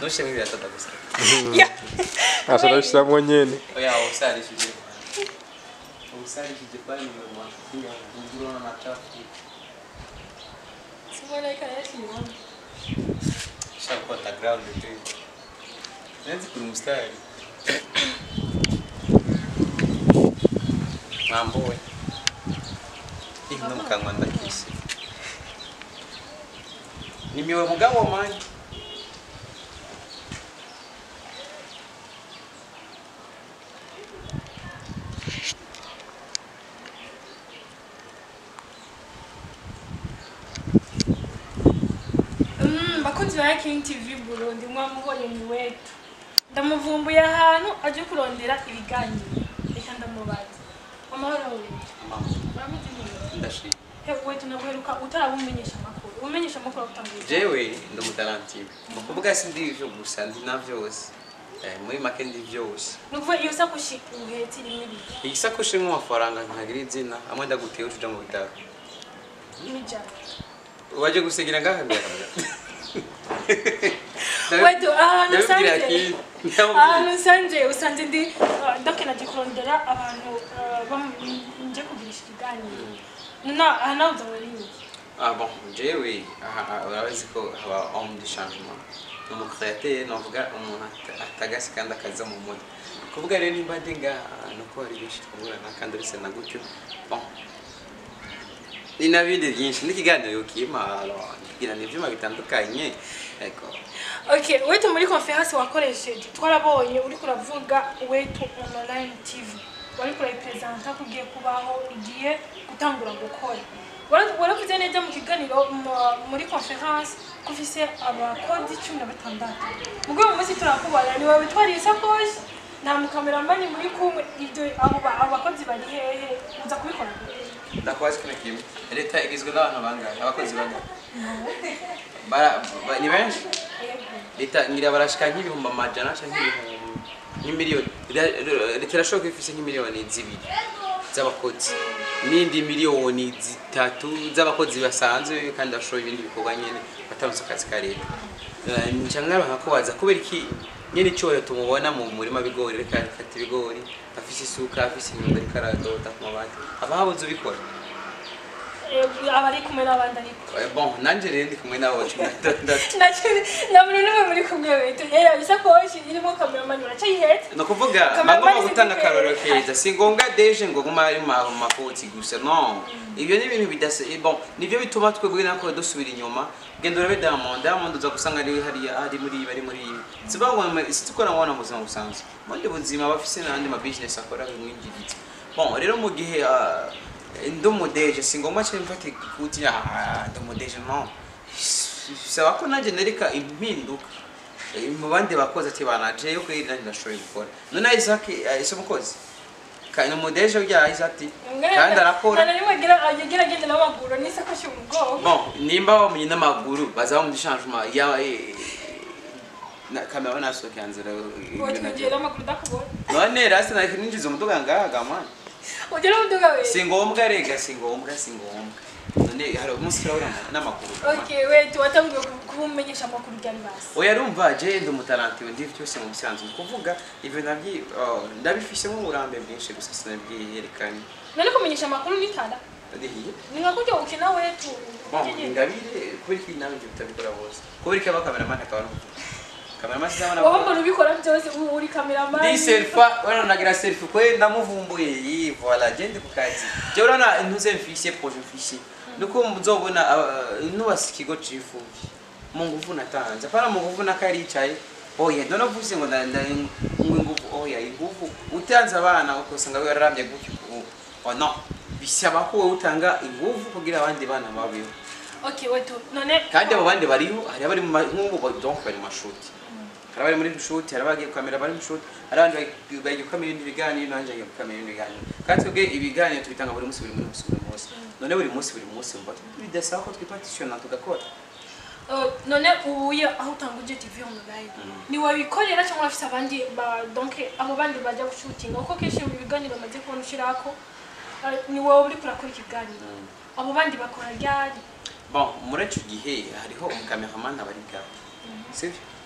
ntushiremo ibiratoda gusa Ya. asa nabishyiramo nyene oya usarishije usarishije bali mwa kinga ngurona na chafu Simona ikanayashiramo. shaka kwa background tu Nenzi kuri mustari mambo we ino mukanwa ndakisi nimiwe mugabo manje Mm, bakunzi ba King TV Burundi mwamubonye ni wetu ndamuvumbuye ahantu aje kurondera ibiganiro reka ndamubaza amahoro wetu mama uramuzi neza ndashimye he wetu naguheruka utarabumenyesha amakuru umenyesha amakuru agutanguye jewe ndi umutarantibe mu kuvuga si ndi ivyo gusa ndi na vyose Eh, muri make ndi vyose nukuvuga iyo sakoshi uhetse rimwe ibiri igisakoshi nk'amafaranga ntagira izina amwe ndaguteye ucuja mu bitaro n'ijana waje gusigira ngaha mbere wetu ahantu ndabibwira usanze ki ahantu usanze usanze ndi uh, donc naje kurondera abantu uh, bam- nje kugirisha ikiganiro na aha nawe uzaba ari iki ah bon jewe aha aha, urabazi ko haba homme de changement ni umukreateur novuga umuntu ata- atagasi kandi akaza mu mutwe kuvuga rero nimba ndi ngaha nuko hari benshi twahurana kandi uretse na gutyo bon ni na bindi byinshi n'ikiganiro kima kigirana ivyuma bitandukanye ego Okay, wetu muri conference wakoresheje twarabonye uri kuravuga wetu online TV. Wari kurayipresenta kugiye kubaho igiye gutangura gukora. Wara- Waravuze neza mu kiganiro mu- muri conference ko ufise abakodi cumi na batandatu. Mugwe mu munsi turakubona ni wowe twariye isakoshi nta mukameramani muri kumwe ibyo abo ba- abakozi bari hehe uza kubikora ndakwazi kino kimwe leta igizwe n'abantu bangahe abakozi bangahe Bara- ba- ni benshi leta ngira barashika nk'ibihumbi amajana canke nk'ibihumbi nk'imiliyoni Leta- leta irashobora kuba ifise nk'imiliyoni zibiri z'abakozi n'indi miliyoni zitatu z'abakozi basanzwe kandi bashoboye ibindi bikorwa nyene bataronse akazi ka leta Eh, nca nkaba kubaza kubera iki nyene icoyo tumubona mu murima w'ibigori reka afata ibigori afise isuka afise inyundo ariko aradota ku mabati haba habuze ubikora abari kumwe n'abandi ariko Eh, bon nanje rero ndi kumwe nabo cumi na batandatu nta muntu n'umwe muri kumwe wetu yewe isakoshi irimo kameramani uracayihetse ni ukuvuga Kamera bagomba mani gutanga zifite- akarorero keza si ngombwa deje ngo guma ari mu makoti gusa no ibyo ni ibintu bidasa eh, bon nibyo bituma twebwe nako dusubira inyuma genda urabe diamond diamond uza gusanga ari hariya ari muri ibi ari muri ibi si bavuga ngo si tukora mubona mu buzima busanzwe ubundi buzima bafise n'andi ma business akora bimwinjiriza bon rero mu gihe ah, ndi umudeje si ngombwa cyane mfata ikuti ah ndi umudeje no bisaba ko nanjye nereka impinduka Eh, mu bandi bakozi ati banaje yo kuri nanjye ndashoboye gukora none Isaac eh, ese umukozi kandi umudeje ujya Isaac ati kandi arakora nta na rimwe agira agira agenda n'amaguru n'isakoshi mu bwoko bon nimba bamuye n'amaguru baza bamuha changement ya eh, na kamera nasohoke hanzira watugiye n'amaguru udakubona none rasi na ninjiza umuduga ngaha gamana ugera umuduga we si ngombwa rega si ngombwa si ngombwa none hari umunsi turabura n'amaguru gamana. okay wetu watangiye kubumenyesha amakuru byari basi oya rumva je ndi umutarantiwe ndi byose mu bisanzwe kuvuga ibyo nabyi oh, ndabifisemo uburambe bwinshi gusa sinabwiyerekanye none kumenyesha amakuru nitara ndihiye ni nka kujya ukina wetu bon ingabire kubera ko nawe ibyo bitabikora bose kubera ko aba kameramani akaba ari umutuku kameramani sizabona wowe mbona ubikora byose ubu uri kameramani ndi selfa wana nagira selfie kwe ndamuvumbuye yi voilà je ndi ku kazi je urana ntuze mfise projet mfise nuko muzobona nubasa ikigo cifuye mu nguvu natanze apana mu nguvu nakaricaye oya ndono vuze ngo nda- nda- ngo inguvu oya inguvu utanze abana ukosanga wararamye gutyo ubu oh no bisaba ko wowe utanga inguvu kugira abandi bana babeho okay wetu none kandi abo bandi bariho hari abari mu ma- nk'ubu ba- donc bari mu mashuti hari abari muri shuti hari abagiye gukamera bari mu shuti hari abandi bagi- bagiye gukamera ibindi biganiro nanjye bagiye gukamera ibindi biganiro kandi twebwe ibiganiro tubitanga buri munsi buri munsi buri munsi none buri munsi buri munsi mba bidasaba ko twipatisiyona tugakora Uh, none ubuye aho utanga uje TV online ni wabikorera cyangwa afite abandi ba donc abo bandi bajya gushutinga kuko kenshi mu biganiro bamaze kubona ushirako uh, ni wowe uri kurakora ikiganiro abo bandi bakora ryari bon muri icyo gihe hariho umukameramani aba ari bwawe sibyo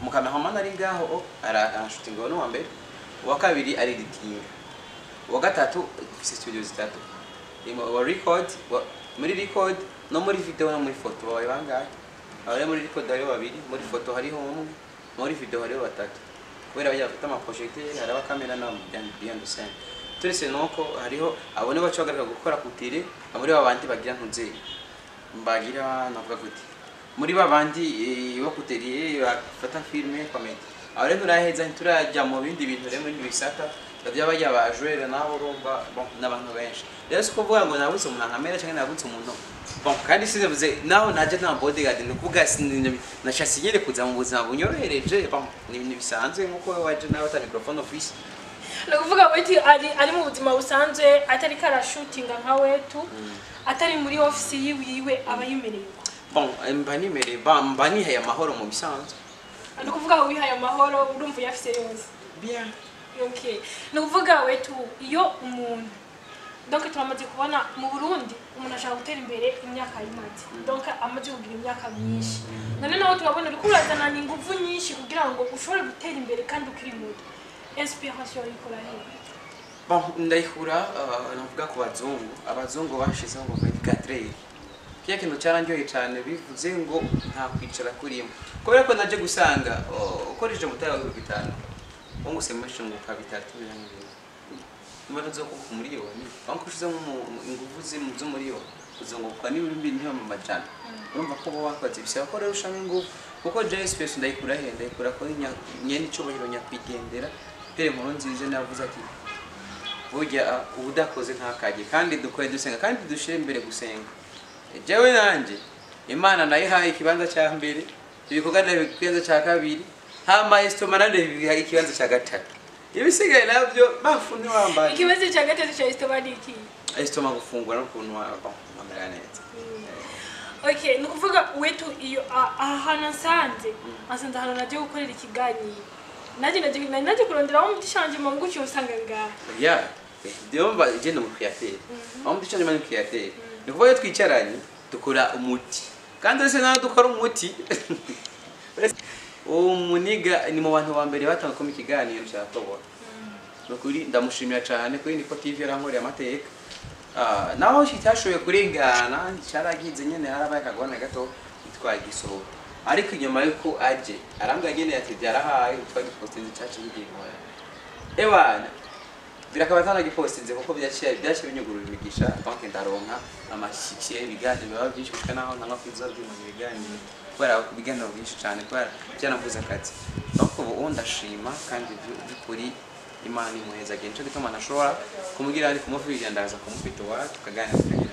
umukameraman ari ngaho oh, ara- arashutinga n'uwa mbere uwa kabiri ari editinga uwa gatatu dufise studio zitatu Imo- wa record wa- muri record no muri video no muri foto babaye bangahe abari muri record hariho babiri muri foto hariho umwe muri video hariho batatu kubera bajya bafite amaprojecteur hari abakamera na behind the scene turetse nuko hariho abone baca bagaruka gukora kutire muri babandi bagira ntuze mbagira navuga gute muri babandi eh, bo kuteriye bafata filme comedy aho rero turaheza nturajya mu bindi bintu rero muri bisata by'abajya bajwere nabo urumva bon n'abantu benshi rero si kuvuga ngo nabuze umuntu nkamera cyangwa nabuze umuntu bon kandi sinavuze naho najya nta bodyguard ni ukuvuga sin- nashatse nyine kuza mu buzima bunyorohereje bon ni ibintu bisanzwe nk'uko waje nawe ata microphone office ni ukuvuga wetu ari ari mu buzima busanzwe atari karashutinga nka wetu atari muri ofisi yiwe yiwe aba yimereye uko bon mba nimereye ba- mba nihaye amahoro mu bisanzwe ni ukuvuga wihaye amahoro urumva uyafise yose bien okay ni ukuvuga wetu iyo umuntu donc turamaze kubona mu burundi umuntu ashaka gutera imbere imyaka yimaze donc amaze kugira imyaka myinshi none naho turabona uriko urazanana ingufu nyinshi kugira ngo ushobore gutera imbere kandi ukiri muto inspiration ikora hehe Bon, ndayikura uh, navuga ku bazungu abazungu bashizeho ngo medicatrere kiya kintu cyarangiye cyane bivuze ngo nta kwicara kurimo kubera ko naje gusanga uh, ukoresheje mutara wa bitanu wunguse mushinguka bitatu birangirira niba tuzo kuvuga umuriyoni banko ushizeho mu- ingufu zimu z'umuriyoni uzunguka n'ibindi ntiba mu majana urumva ko bo wakoze bisaba ko rero ushamo ingufu kuko JSPS ndayikura he ndayikura kuri nya- nyene icubahiro nyakwigendera pere nkuru nziza navuze ati burya ubudakoze ntakajye kandi dukore dusenga kandi dushyire imbere gusenga jewe nanjye imana nayihaye ikibanza cya mbere ibikorwa nayo ikibanza cya kabiri hama esitoma nayo bihaye ikibanza cya gatatu ibisigaye nabyo bafu ntiwambaye ikibazo cya gatatu cya esitoba ni iki esitoma gufungura n'ukuntu wamera neza okay ni ukuvuga wetu iyo a- aha hantu nsanze asanze ahantu nagiye gukorera ikiganiro nanjye nagiye nari nagiye kuronderaho umuti shanje mu ngucyo usanga ngaha ya ndumva igenda mu kiyateri aho muri cyane mu kiyateri ni kuvuga iyo twicaranye dukora umuti kandi uretse nawe dukora umuti uwo muniga ni mu bantu ba mbere batanga kuma ikiganiro cya tobora ni ukuri ndamushimira cyane kuri niko tv yarankoreye amateka Ah, naho kitashoboye kurengana cyaragize nyine harabaye akagorane gato twagisohora ariko inyuma yuko aje arambwira nyine ati byarahaye twari dupostinze cyacu bigiye nkora ewana birakaba atanagipostinze kuko byaciye byaciye binyugurura imigisha donc ndaronka amashyikiye ibiganiro biba byinshi kuko naho ntanga kwiza byuma ibiganiro kubera ibiganiro byinshi cyane kubera byanavuze akazi donc ubu ndashima kandi by- by'ukuri imana imuheza agiye nicyo gituma ntashobora kumubwira ari kumufirira ndaza kumufita iwacu tukaganira tukagira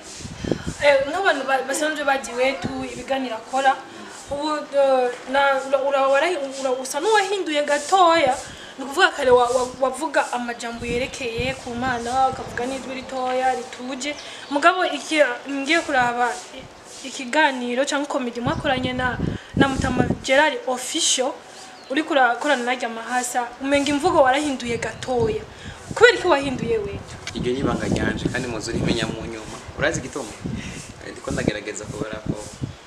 Eh, nk'abantu ba- basanzwe bagiye wetu ibiganiro akora ubu eh, na- ura- ura- warahi- ura- usa n'uwahinduye gatoya ni ukuvuga kare wa- wa- wavuga amajambo yerekeye ku mana ukavuga n'ijwi ritoya rituje mugabo iki ngiye kuraba i- ikiganiro cyangwa komedi mwakoranye na na mutama gerard official uri kurakorana najya amahasa umenga imvugo warahinduye gatoya kubera iki wahinduye wetu iryo ni ibanga ryanje kandi muzi urimenya mu nyuma urazi igituma Eh, ndiko ndagerageza kubera ko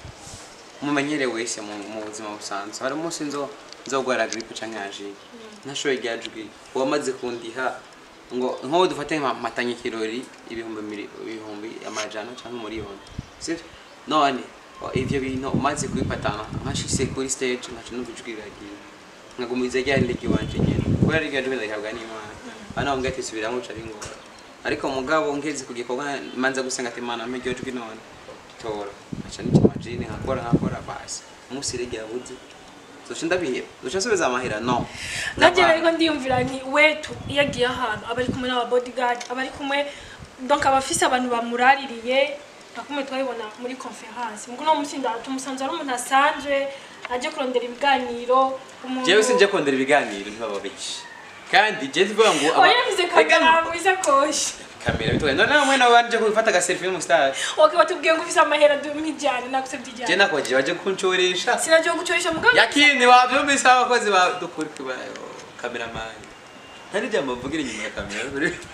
mumenyere wese mu mu buzima busanzwe hari umunsi nzo nzogwara gripe canke yajiye ntashoboye ryajwi uwamaze kundiha ngo nk'ubu dufate nka matanye kirori ibihumbi miri- ibihumbi amajana canke umuriyoni sivyo none o, ivyo bintu umaze kubipatana nkashise kuri stage nkaca numva ijwi riragiye nkagumiza rya rindi wanje nyene kubera rya jwi ndahabwa n'imana hano mbwa ati subiramo uca bingora ariko mugabo ngeze ku gikorwa manza gusenga ati mana mpe iryo jwi none tora aca n'ikima jini nkakora nkakora basi umunsi rege yabuze zoca ndabiheba zoca nsubiza amahera no nanjye ariko ndiyumvira nti wetu iyo agiye ahantu aba ari kumwe n'aba bodyguard aba ari kumwe donc aba afise abantu bamuraririye nka kumwe twabibona muri conference muko no musi tumusanze ari umuntu asanzwe aje kurondera ibiganiro umuntu jewe sinje kondera ibiganiro ntibaba benshi kandi je tuvuga ngo aba- oya yavuze kamera mu isakoshi kamera bitwaye none namwe nabo banje gufata aga selfie n'umustar ok watubwiye ngo ufise amahera mpijyane nagusabye je ijyane nakoje baje kuncoresha sinagiye gucoresha mugabo yakini wavyumvise abakozi ba dukuri kubayo cameraman hari jambo mvugira inyuma ya kamera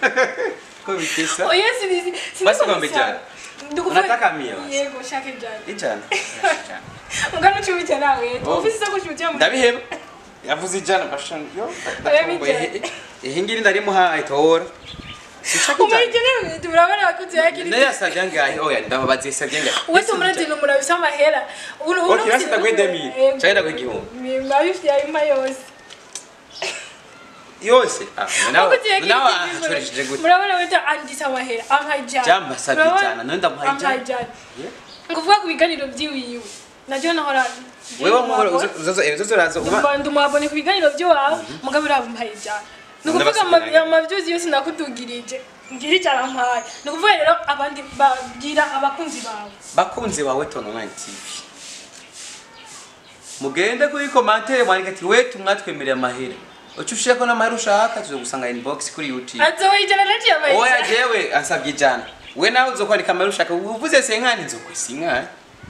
ko bitesa oya sinizi Basi ngombe ijyane. Unataka mia basi? yego shaka ijyane ijana mugano ucubije nawe Oh. ufise isakoshi ujya mu ndabiheba yavuze ijana bashana yo Oya, bijyanye. ihe ngiri ndarimuhaye tora sichaka umurigene turabona abakunzi ba kiri naye yasabye angahe oya ndababaza yasabye angahe uwe tumurati ni umurabisa amahera Uno- uno Okay, basi mfite- ndaguhe demi. Yego. Cyangwa ndaguhe igihumbi. Mi- mabifitiye ayo ma yose yose Ah, nawe Abakunzi ba Kiri nawe TV, ahacoresheje gute murabona wenda anditse amahera ampaye ijana Jamba asabye Murabona? ijana, nawe ndamuhaye ijana. Ampaye ijana Yeah. nguvuga ku biganiro by'iwiwe nabyo nahora wewe muhora uzozo uzozo uraza uba ndumwabone ku biganiro by'iwawe mugabo uriya ampaye ijana ni ukuvuga N'abasigaye. amavyuzi yose nakudugirije ngira ijana ampaye ni ukuvuga rero abandi babwira abakunzi bawe bakunzi bawe tono online tv mugende kuri commentaire mwandika ati we tumwatwemerera amahera uco ushirako n'amahera ushaka tuzogusanga inbox kuri youtube azowe ijana naciye ampaye oya ijana jewe ansabye ijana we nawe uzokwandika amahera ushaka uvuze senkani nzokwisa inkani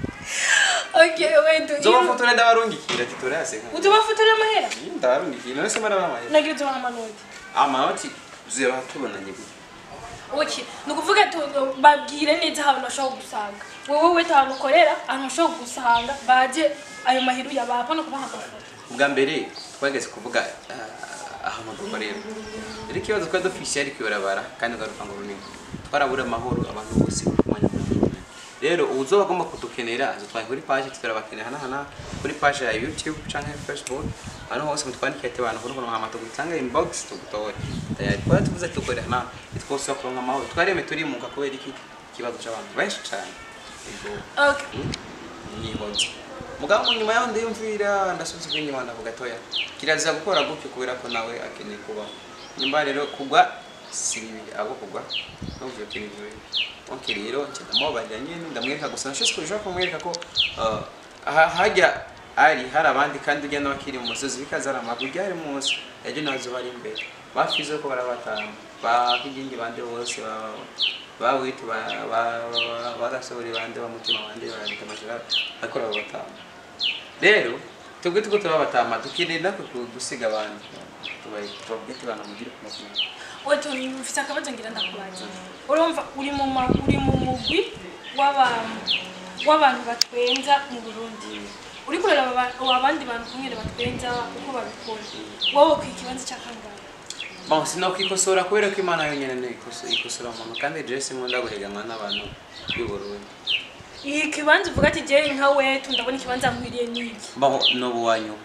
okay wait nzobafotora ndabarungikira ati turaya senkani utubafotora amahera ndabarungikira none se mara amahera nagira utubaha amanoti amanoti tuzeba tubonanye gute Okay, ni ukuvuga tu- babwire neza ahantu bashobora gusanga wowe wese ahantu ukorera ahantu bashobora gusanga baje ayo mahera uyabapa no kubaha amafoto ubwa mbere twageze kuvuga ah, ahantu dukorera rero ikibazo twari dufise ariko ibarabara kandi ugaruka ngo runini twarabura amahoro abantu bose kumanya rero uzoba agomba kudukenera azotwaye kuri page tutarabakenera hana kuri page ya youtube canke facebook hano hose mutwandikire ati abantu kuruko nkama tugutanga inbox tugutore tayari twari tuvuze tukorera hana twose kuronka amahoro twareme turimuka kubera iki ikibazo c'abantu benshi cane Ego okay nyihoze mugabo mu nyuma yaho ndiyumvira ndasubiza inyuma ndavuga toya kirazira gukora gutyo kubera ko nawe akeneye kubaho nyuma rero kugwa si bibi abo kugwa n'ubwo kintu okay rero nce ndamubabarira nyine ndamwereka gusa nashose ko bishobora kumwereka ko uh, aha- hajya ari hari abandi kandi ujya n'abakiri mu musozi bikazara amabuye ari munsi ejo nazo bari imbere bafize ko barabatanga bakigingi bande bose ba bawitu barasohora bande bamutima bande barandika amajara ariko babatanga rero tubwe tuko turabatama tukirinda gusiga abantu tubaye tubabwite abantu mugire ku makuru wetu mfite akabazo ngira ndakubaza urumva uri mu ma- uri mu mugwi w'abantu w'abantu batwenza mu Burundi uri kurera aba- abandi bantu kumwe batwenza uko babikora wowe ku ikibanza cy'akangahe bon sinokwikosora kubera ko imana yonyine niyo ikoso- ikosora umuntu kandi jewe sinkunda guheganwa n'abantu b'i Burundi iyi kibanza uvuga ati jewe nka wetu ndabona ikibanza nkwiriye n'iki bon n'ubu wanyuma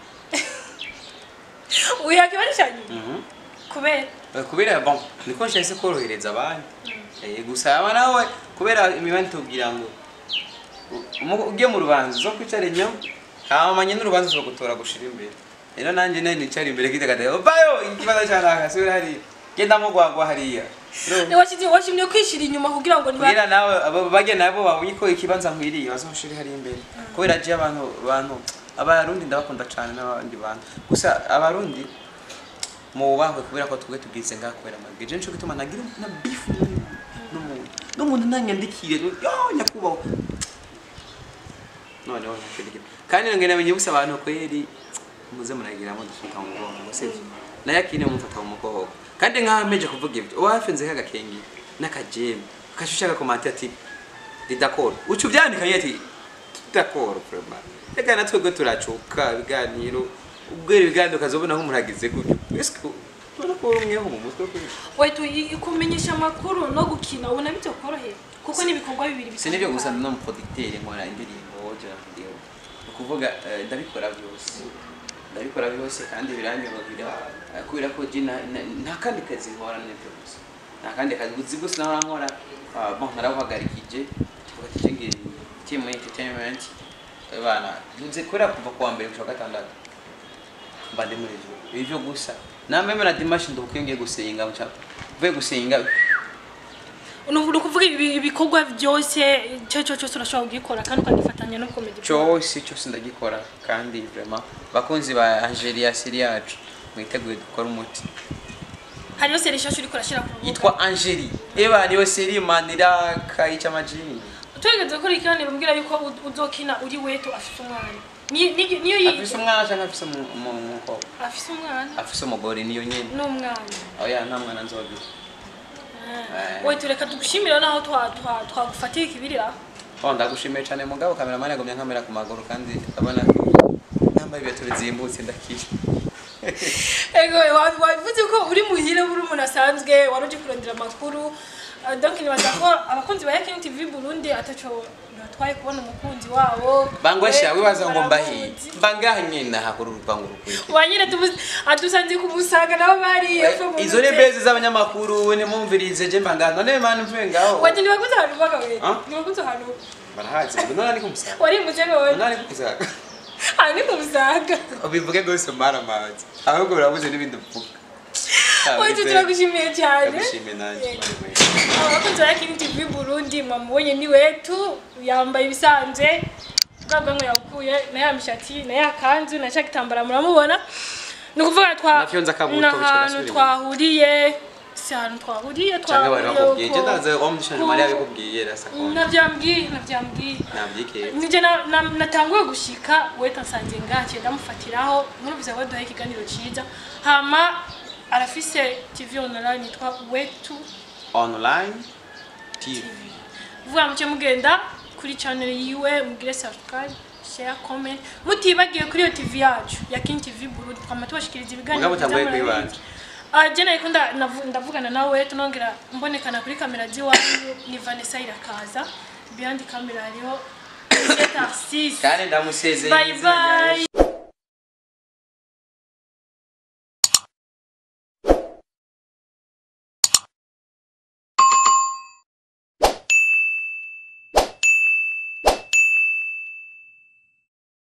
uya kibanza cya nyuma Mhm. kubera Eh, kubera bon niko nshahise korohereza abandi Eh, gusa aba nawe kubera imibani tubwira ngo u- umu- ujye mu rubanza zo kwicara inyuma hamanye n'urubanza uzo gutora gushira imbere rero nanjye nari nicara imbere kidagadaye bayo ikibazo cyanaka subira hariya genda mugwagwa hariya Rero, washimye washimye kwishira inyuma kugira ngo niba kugira nawe abo bagenda nabo babonye ko ikibanza nkwiriye bazoshire hariya imbere kubera je abantu abantu abarundi ndabakunda cyane n'abandi bantu gusa abarundi mu bubahwe kubera ko twebwe tubwize ngaha kubera amabwire je nico gituma nagira na beef n'umuntu n'umuntu nanyandikire yo nyakubahwa noneho nakirya kandi nongeye namenye busa abantu kweri muze muragiramo dufata mu mugongo sivyo naye akine mumfata mu mugongo kandi nkaho mpeje kuvuga ibyo uwafinze k'agakengi n'akajemu kashusha agakomante ati ndi d'accord uca ubyandikanye ati d'accord vraiment reka na twebwe turacuka ibiganiro ubwira ibiganiro ukazobona nk'umuntu agize gutyo ese ubona ko umweho mu mutwe kuri wetu i- kumenyesha amakuru no gukina ubona bityo korohera kuko n'ibikorwa bibiri si nibyo gusa ndi n'umuproducteur nkora indirimbo jya video ni ukuvuga eh, ndabikora byose ndabikora byose kandi biranyorohera eh, kubera ko je na- na- nta kandi kazi nkora nibyo gusa nta kandi kazi uzi gusa naho nkora ah, bon narabuhagarikije tuvuga ati ngiye team entertainment eh, bana nze kubera kuva kuwa mbere gushika gatandatu mba ndi muri ivyo ivyo gusa nameme na dimashi ndukuye ngiye gusenga muca mvuye gusenga ni ukuvuga ibi- ibikorwa byose icyo cyo cyose urashobora kugikora kandi ukagifatanya no komedi cyose cyose ndagikora kandi vraiment bakunzi ba Angelia siri yacu mwiteguye dukora umuti hariyo seri nshyashya uri kurashyira ku rubuga yitwa Angeli eba niyo siri manira kayica majini turegeze kuri ikiganiro mbwira yuko u- uzokina uri wetu afite umwana Ni- ni- niyo yi- afise umwana cyangwa afise umu- umu- umukobwa afite umwana afise umugore niyo nyine n'umwana oya nta mwana nzogira Eh. we tureka tugushimira naho twa- twa- twagufatiye ikibirira oh ndagushimiye cyane mugabo kameramani yagumye nkamera ku maguru kandi abona nambaye ibintu bizimbutse ndakira ego wa- wavuze ko uri muhira uri umuntu asanzwe wari uje kurondera amakuru Ah, donc nibaza ko abakunzi ba Yakin TV Burundi ataco batwaye kubona umukunzi wabo bangwasha Eh, wibaza ngo mbahi baramuzi. mbangaha nyine hakuru urupangu rukurikira wanyine tubuze adusanze kumusaga nabo bari epfo mu izo ni nzira. bezi z'abanyamakuru nimumvirize je mbangaha none mani mvuye ngaho wati nibaguze ahantu uvaga we Ah? nibaguze ahantu barahazi ngo none ari kumusaga wari muze ngo none ari kumusaga aha ni kumusaga ubivuge rwose maramazi ahubwo birabuze n'ibindi mvuga wati turagushimiye cyane ndagushimiye nanjye Yego. Mani we. abakunzi ba Yakin TV Burundi mwamubonye ni wetu yambaye ibisanzwe bwa bwanwa yakuye na ya mishati na ya kanzu na cya gitambara muramubona ni ukuvuga twa Na fyonza akabuto ni bicara ahantu asubira twahuriye si ahantu twahuriye cyangwa bari bakubwiye je uko- ndaze wa mushanje mariya bikubwiye rasa ko navyambwiye navyambwiye nabyikeye nije na- na- natanguye gushika weta nsanze ngakiye ndamufatiraho nkurumviza ko duhaye ikiganiro ciza hama arafise tv online yitwa wetu online tv vuga muce mugenda kuri channel yiwe mugire subscribe share comment mutibagiye kuri iyo tv yacu ya King TV Burundi twama tubashikiriza ibiganiro Mugabo utanguye byiza murabizi. kuyibanja. Ah, je nariko nda- navu- ndavugana nawe tunongera mbonekana kuri kamera ziwanyu ni Vanessa irakaza behind camera hariho Tarsis kandi ndamusezeye bye bye